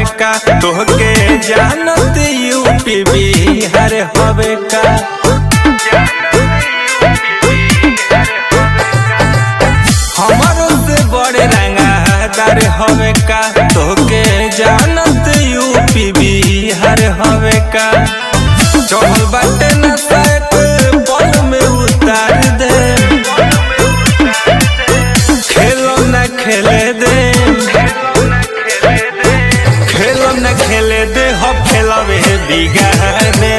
का तोहके जानत यूपी बिहार हवे का हमारो से बड़े रंगादार हवे का तोहके जानत यूपी बिहार हवे का चढ़ल बाटे न सैत पल में उतार दे खेलो न खेले दे खेलो न खेले दे हो खेलवे बिगाड़ दे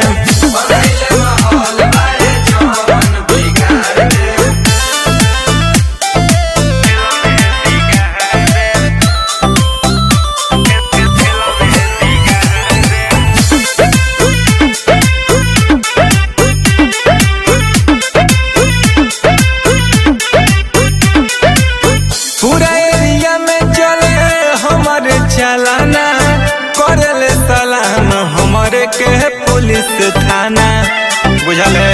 पूरा एरिया में चले हमारे चलाना करले सलाम हमारे के पुलिस थाना बुझले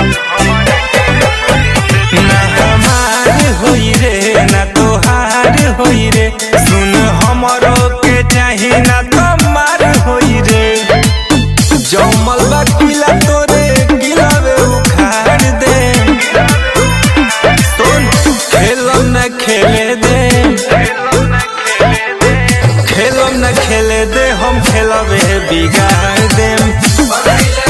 ना हमार होई रे ना तोहार होई रे सुन हमरो के चाही ना तुम्हार होई रे जमल बा किला तोरे गिलावे उखाड़ दे सुन खेलम न खेले दे खेलम न खेले दे हम खेलबे बिगाड़ देम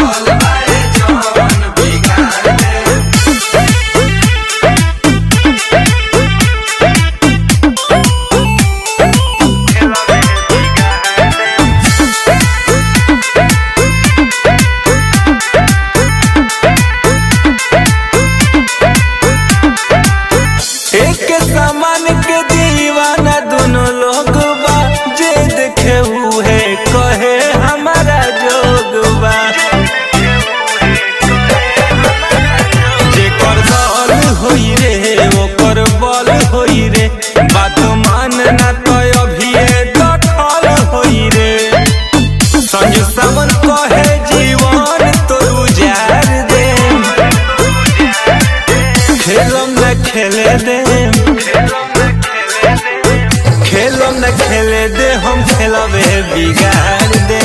एक सामान के दीवाना दोनों लोग बा जे देखे हुए कहे हमारा जोग बा जेकर दल होई रे ओकर बल होई रे बात मान ना तो अभी दखल होई रे संजय सावन कहे जीवन तो उजार दे खेलम न खेले दे खेलम न खेले दे हम खेलबे बिगाड़ दे